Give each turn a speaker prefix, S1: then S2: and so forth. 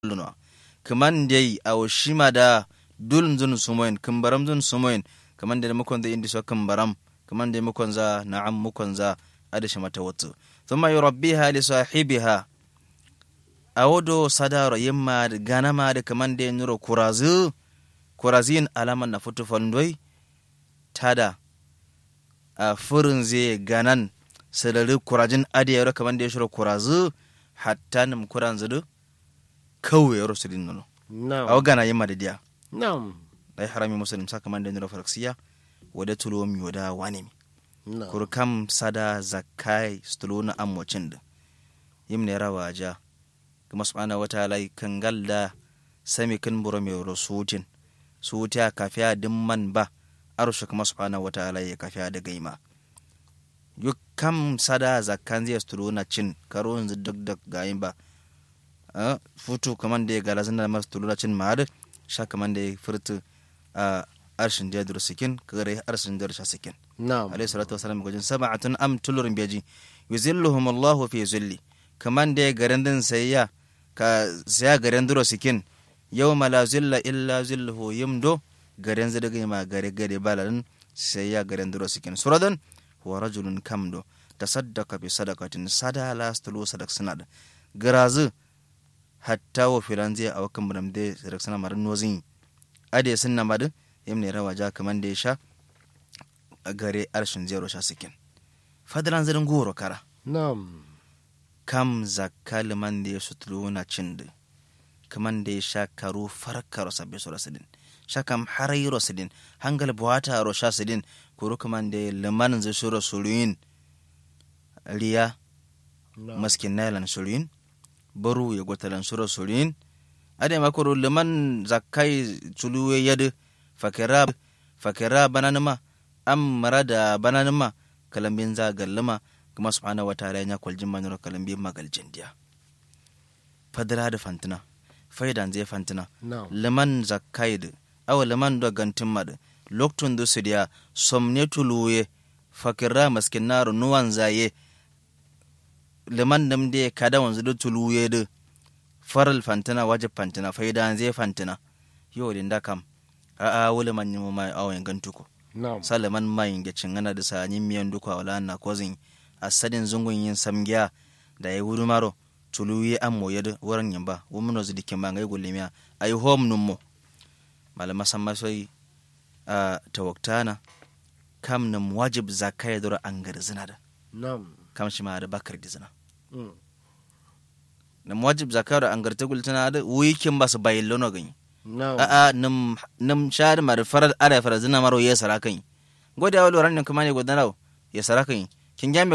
S1: luno kaman dai aw shima da dulun zun sumoyin kumbaram zun sumoyin kaman da mukon da indi so kumbaram kaman da mukon za na'am mukon za adashi mata wato thumma yurabbiha li sahibiha awodo sadaro yimma ganama da kaman da nuro kurazu kurazin alaman na futu fandoi tada a furin zai ganan sadari kurajin adiyar kaman da ya shiro kurazu hatta nim kuran zudu kawai ya rusu din nuno
S2: Na'am.
S1: awo gana yimma da diya
S2: Na'am.
S1: dai harami muslim saka man da nuro faraksiya wada tulo mi wada wani mi
S2: Na'am.
S1: kur kam sada zakai stulo na amocin da yim ne rawa ja kuma subhanahu wataala kangal da sami kan buro mai rusutin sutiya kafiya dimman ba arusha kuma subhanahu wataala ya kafiya da gaima yu kam sada zakkan zai stulo na cin karo yanzu duk da gayin ba Ah, futu kaman da ya gala zan da masu stulo na cin ma'ad sha kaman da ya furtu a arshin da ya duru sikin kagare arshin da ya sha sikin
S2: Na'am.
S1: alayhi salatu wasalam gojin sab'atun am tulurin beji yuzilluhum Allahu fi zulli kaman da garin din sayya ka saya garin duro sikin yawma la zilla illa zilluhu yimdo garin zadaga ma gare gare balalin sayya garin duro sikin suradan wa rajulun kamdo tasaddaqa bi sadaqatin sada la stulu sadaq sanad garazu hatta wa filanze a wakan bunam de sadaq sanad marin nozin ade sunna madu yamne rawaja kaman da ya sha a gare arshin zero sha sikin fadalan zirin goro kara
S2: Na'am.
S1: kam zakka liman da ya sutulu na cin da kaman da ya sha karu farka rosa beso rasidin sha kam harai rosidin hangal buwata ro sha sidin kuru kaman da ya liman zai shura suruyin riya
S2: Na'am.
S1: maskin nailan suruyin baru ya gwatalan shura suruyin ade makuru liman zakkai tuluwe yadu fakira fakira bananima am marada bananima kalambin za gallima kuma subhanahu wa ta'ala ya kwaljin manuro kalambin magaljin diya fadra da fantina faidan zai fantina
S2: Na'am.
S1: liman zakkaid awa liman do gantin mad loktun du sidiya somne tuluye fakira maskin naru nuwan zaye liman dam de kada wanzu du tuluye de faral fantina wajib fantina faidan zai fantina yo din da kam a a wuli man yimo mai awen gantuko
S2: Na'am.
S1: salaman mayin ga cingana da sanyin miyan duka wala na kozin asadin zungun yin samgiya da ya wuri maro tulu yi an moye da wurin yin ba wumin wasu dikin ba ngai gulle miya a yi hom nun mo malama san masoi a tawaktana kam nam wajib zakaya dora an gari zina da
S2: Na'am.
S1: kam shi ma da bakar da zina
S2: Mm.
S1: nam wajib zakaya da an gari ta gultana da wikin ba su bayin lono gani
S2: Na'am.
S1: a'a nam nam shar mar faral ara faral zina maro ya sarakan gode wa loran nan kuma ne godana ya sarakan kin gambe